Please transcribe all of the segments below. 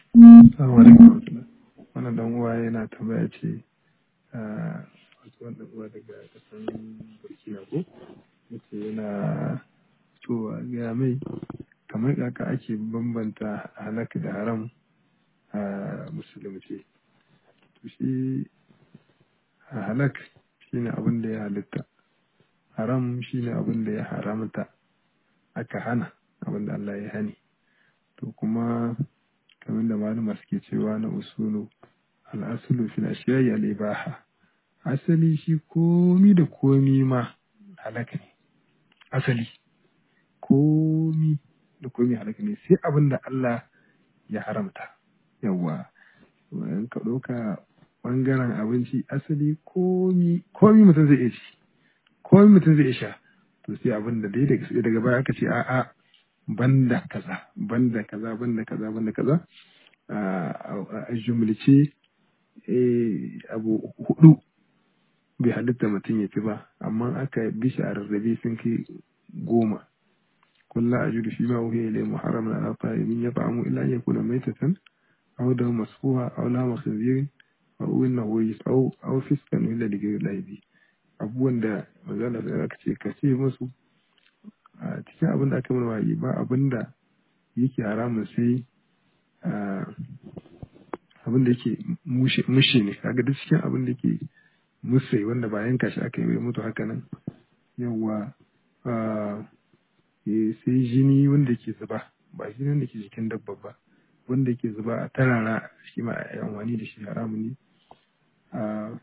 Assalamu alaikum. Wannan dan uwa yana tambaya ce wasu wannan uwa daga kasan Burkina ko yace yana so a gaya mai kamar kaka ake bambanta halak da haram a musulunci. To shi halak shine abin da ya halitta, haram shine abin da ya haramta aka hana abin da Allah ya hani. To kuma kamar da malama suke cewa na usulu al'asulu fil ashiyayi al'ibaha asali shi komi da komi ma halaka ne asali komi da komi halaka ne sai abin da Allah ya haramta yawa in ka ɗauka ɓangaren abinci asali komi komi mutum zai iya ci komi mutum zai iya sha to sai abin da dai daga baya aka ce a'a banda kaza banda kaza banda kaza banda kaza a jumlace abu hudu bai halitta mutum ya ci ba amma aka bi shi a rarrabe sun kai goma kulla a judu fi ma wuhe ilai muharram na ala ta'imin ya ta'amu illa ya kuna maitatan aw da masfuha aw la makhzirin aw inna huwa aw aw fiskan illa da gari laibi abubuwan da magana da aka ce ka ce musu a cikin abin da aka mana wayi ba abin da yake haramun sai abin da yake mushe ne kaga duk cikin abin da yake musai wanda ba yanka shi aka yi bai mutu haka nan yawa sai jini wanda ke zuba ba jini wanda ke jikin dabba ba wanda ke zuba a tarara shi ma a amfani da shi haramun ne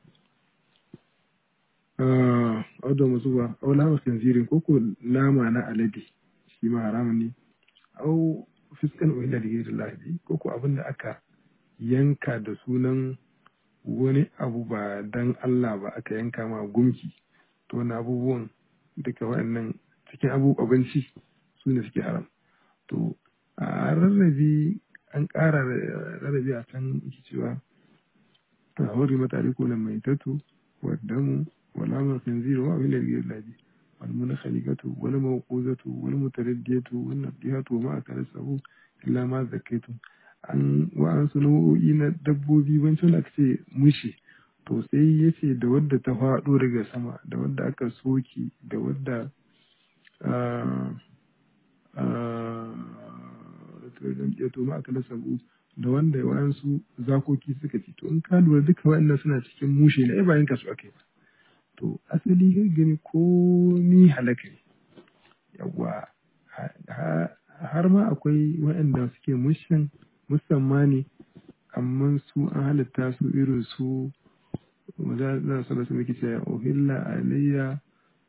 auda masu ba au lama kanzirin ko ko nama na alade shi ma haramun ne au fiskan wanda da gairin lahabi ko ko abin da aka yanka da sunan wani abu ba dan Allah ba aka yanka ma gumki to wani abubuwan duka waɗannan cikin abu abinci su ne suke haram to a rarrabe an ƙara rarrabe a can yake cewa a hori matare ko na mai tatu waddamu wala ma khinziru wa min al-ghilabi wal munakhalikatu wal mawquzatu wal mutaraddiyatu wal nadihatu ma akalasahu illa ma zakaitu an wa'ansu nau'o'i na dabbobi wancan da aka ce mushi to sai ya ce da wadda ta faɗo daga sama da wadda aka soki da wadda ya toma aka lasabu da wanda wa'ansu zakoki suka ci to in ka lura duka wa'annan suna cikin mushe na ba yanka su aka yi ba to asali kai gani komi halaka ne yawwa har ma akwai wa'anda suke mushin musamman ne amma su an halitta su irin su za su rasu muke ce ohilla alayya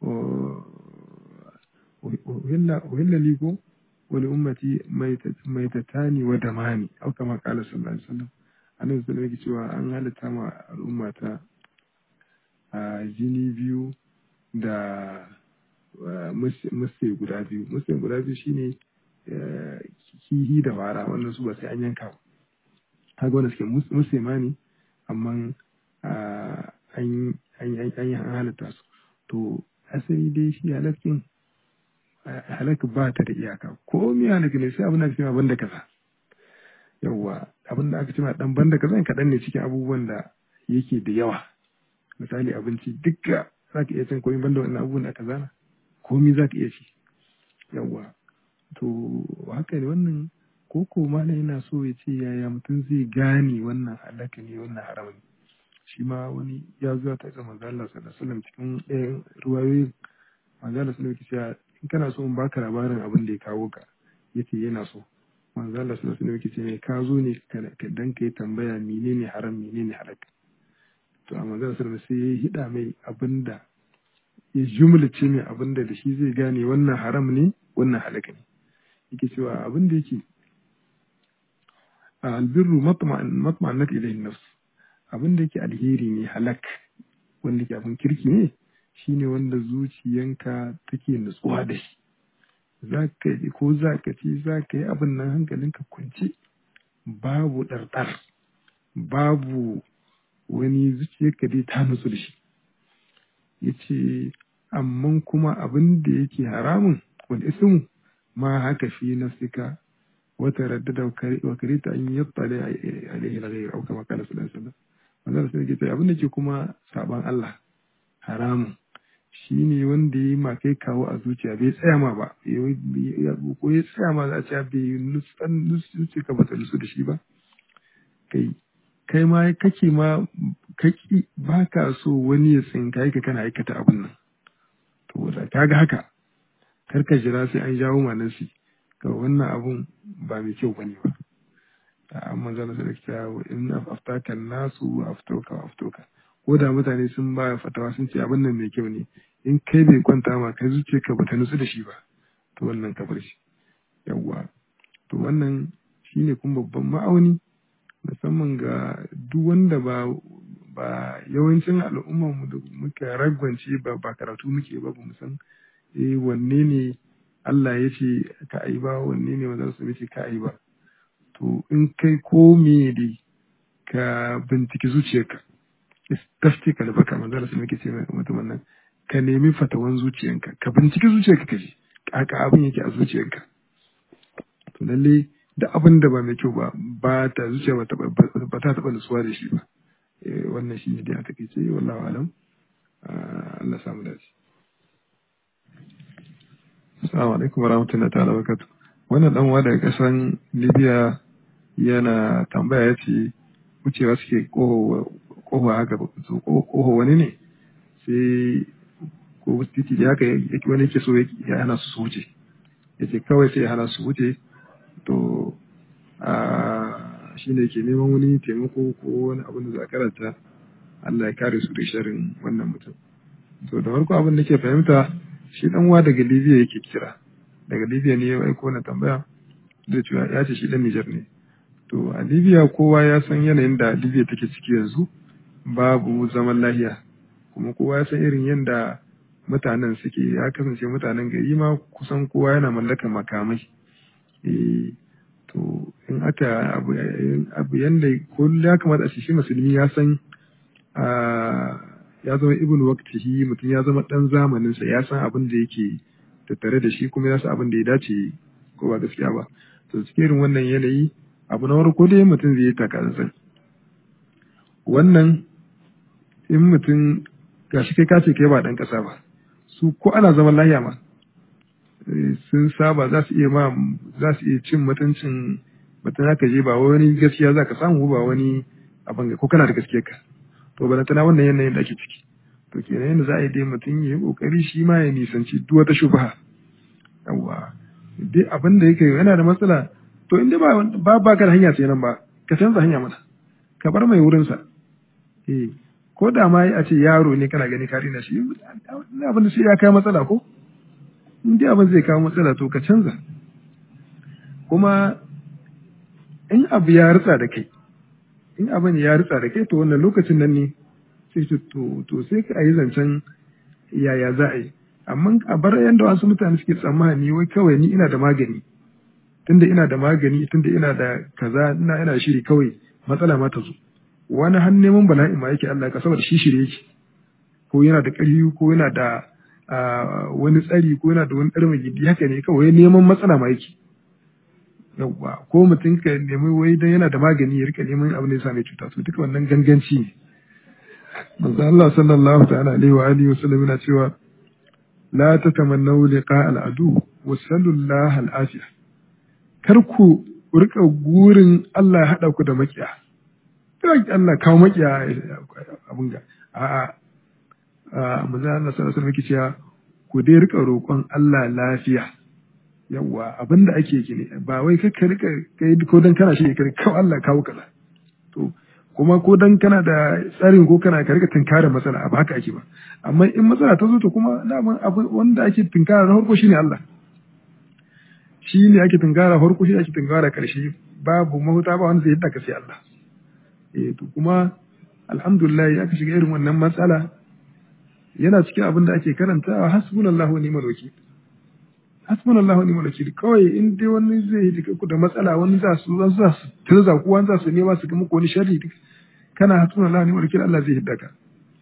ohilla liko wani ummati mai tatani wa damani au kama kala sallallahu alaihi wasallam annabi sallallahu alaihi cewa an halitta ma al'ummata a jini biyu da musai guda biyu musai guda biyu shine kihi da fara wannan su ba sai an yanka ba kaga wanda suke musulma ne amma an yi an halitta su to asali dai shi halakin halak ba ta da iyaka ko mi halak ne sai abin da aka ce banda kaza yawwa abin da aka ce dan banda kaza kaɗan ne cikin abubuwan da yake da yawa misali abinci dukka za ka iya cin komai banda wannan abubuwan da aka zana komi za ka iya ci yawwa to haka ne wannan koko ma yana so ya ce yaya mutum zai gane wannan halaka ne wannan haram ne shi ma wani ya zuwa ta ga manzo Allah sallallahu alaihi wasallam cikin ɗayan ruwayoyin manzo Allah sallallahu alaihi wasallam in kana so in baka labarin abin da ya kawo ka yace yana so manzo Allah sallallahu alaihi wasallam yace ka zo ne ka dan kai tambaya menene haram menene halak to a manzo Allah sallallahu alaihi wasallam sai ya hida mai abinda ya jumlace mai abinda da shi zai gane wannan haram ne wannan halaka ne yake cewa abin da yake albirru matma'annat ilayhi nafs abin da yake alheri ne halak wanda ke abin kirki ne shine wanda zuciyanka take nutsuwa da shi za ka yi ko za ka ci za ka yi abin nan hankalinka kwance babu ɗarɗar babu wani zuciyarka dai ta nutsu da shi ya ce amma kuma abin da yake haramun wani ismu ma haka fi nafsika wata raddada wa karita an yattali alaihi al-ghayr au kama qala sallallahu alaihi wasallam manzo sai ke abin da ke kuma saban Allah haramun shine wanda yi ma kai kawo a zuciya bai tsaya ma ba ko ya tsaya ma za a ce bai nutsu ka bata nutsu da shi ba kai kai ma kake ma kaki ba ka so wani ya tsinka ka kana aikata abin nan to da ka ga haka kar ka jira sai an jawo manasi ga wannan abun ba mai kyau bane ba amma zan da kyawu in aftaka nasu aftoka aftoka ko da mutane sun ba fatawa sun ce abin nan mai kyau ne in kai bai kwanta ma kai zuciya ka bata nutsu da shi ba to wannan ka bar shi yawwa to wannan shine kuma babban ma'auni musamman ga duk wanda ba ba yawancin al'ummar mu da muka ragwance ba ba karatu muke ba mu san eh wanne ne Allah ya ce ka ai ba wanne ne manzon sa ce ka ai ba to in kai ko me dai ka binciki zuciyarka tafti ka da baka manzon sa muke ce mutumin nan ka nemi fatawan zuciyarka ka binciki zuciyarka ka ji kaka abin yake a zuciyarka to lalle da abin da ba mai kyau ba ba ta zuciya ba ta taɓa nutsuwa da shi ba wannan shi ne da ya take ce wallahu alam Allah samu dace Assalamu alaikum warahmatullahi ta'ala barakatuh wannan dan uwa daga kasan Libya yana tambaya yace wucewa suke koho haka koho wani ne sai ko titi da haka wani yake so ya hana su su wuce yace kawai sai ya hana su wuce to shi ne ke neman wani taimako ko wani abin da za a karanta Allah ya kare su da sharin wannan mutum to da farko abin da ke fahimta shi dan uwa daga Libya yake kira daga Libya ne ya aiko na tambaya da cewa ya ce shi dan Niger ne to a Libya kowa ya san yanayin da Libya take ciki yanzu babu zaman lahiya kuma kowa ya san irin yadda mutanen suke ya kasance mutanen gari ma kusan kowa yana mallakar makamai to in aka abu yanda kullum ya kamata a shi musulmi ya san ya zama ibn waqtihi mutum ya zama dan zamanin sa ya san abin da yake tattare da shi kuma ya san abin da ya dace ko ba gaskiya ba to cikin irin wannan yanayi abu na farko dai mutum zai yi takatsantsan wannan in mutum gashi kai ka ce kai ba dan kasa ba su ko ana zaman lahiya ma sun saba za su iya ma za su iya cin mutuncin mutum haka je ba wani gaskiya za ka samu ba wani abin ko kana da gaskiya ka to ba tana wannan yanayin da ake ciki to kenan yadda za a yi dai mutum ya yi kokari shi ma ya nisanci duk wata shubha yawa dai abin da yake yana da matsala to in dai ba ba ka da hanya sai nan ba ka canza hanya mana ka bar mai wurinsa eh ko da ma a ce yaro ne kana gani ka rina shi abin da sai ya kai matsala ko in dai abin zai kawo matsala to ka canza kuma in abu ya ritsa da kai in abin ya ritsa da kai to wannan lokacin nan ne sai to to sai ka yi zancen yaya za a yi amma a bar yanda wasu mutane suke tsammani wai kawai ni ina da magani tunda ina da magani tunda ina da kaza ina ina shiri kawai matsala ma ta zo wani har neman bala'i ma yake Allah ka saboda shi shirye yake ko yana da ƙarfi ko yana da wani tsari ko yana da wani ɗarmi gidi haka ne kawai neman matsala ma yake yawwa ko mutum ka nemi wai dan yana da magani ya rika neman abin da ya same cuta to duka wannan ganganci ne manzo Allah sallallahu ta'ala alaihi wa alihi wasallam yana cewa la tatamannu liqa al-adu wa sallallahu al-afiya kar ku rika gurin Allah ya hada ku da makiya kar Allah kawo makiya abin ga a'a manzo Allah sallallahu alaihi wasallam cewa ku dai rika roƙon Allah lafiya yawa abinda ake ki ne ba wai ka rika kai ko dan kana shi kai kawo Allah kawo kaza to kuma ko dan kana da tsarin ko kana ka rika tunkara matsala ba haka ake ba amma in matsala ta zo to kuma daman abu wanda ake tunkara na farko shine Allah shi ne ake tunkara farko shi ake tunkara karshe babu mahuta ba wanda zai yadda ka sai Allah eh to kuma alhamdulillah ya ka shiga irin wannan matsala yana cikin abin da ake karantawa hasbunallahu wa ni'mal wakil hasbunallahu wa ni'mal wakil kawai in dai wani zai yi ku da matsala wani za su wani za su tirza ku wani za su nema su ga muku wani sharri kana hasbunallahu wa ni'mal wakil Allah zai hidda ka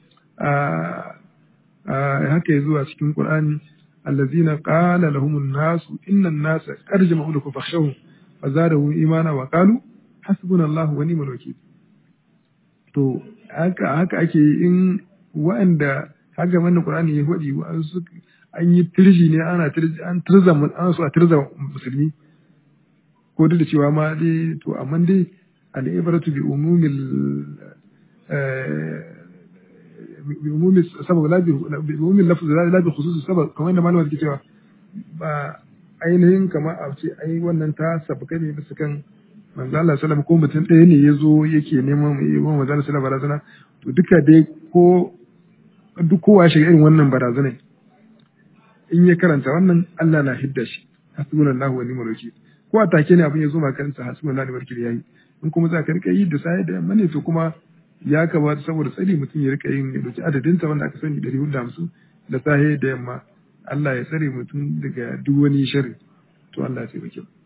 a haka ya zuwa cikin Qur'ani allazina qala lahumun nasu innan nasa qad jama'u lakum fakhshawhum fa zadahu imana wa qalu hasbunallahu wa ni'mal wakil to haka haka ake in wa'anda haka wannan qur'ani ya faɗi wa'ansu an yi tirji ne ana tirji an tirza an so a tirza musulmi ko duk da cewa ma dai to amma dai al'ibaratu bi umumil bi umumil sabab la bi umumil lafz la bi khusus sabab kamar yadda malama take cewa ba ainihin kamar a ce ai wannan ta sabaka ne bisa kan manzo Allah sallallahu ko mutum ɗaya ne ya zo yake neman yi wa manzo Allah sallallahu barazana to duka dai ko duk kowa shiga irin wannan barazana in ya karanta wannan Allah na hidda shi hasbunallahu wa ni'mal wakil ko a take ne abin ya zo ma kansa hasbunallahu wa ni'mal wakil yayi in kuma za ka rika yi da sai da yamma ne to kuma ya kamata saboda tsari mutum ya rika yin ya dauki adadin sa wanda aka sani 450 da sahe da yamma Allah ya tsare mutum daga duk wani sharri to Allah ya taimake mu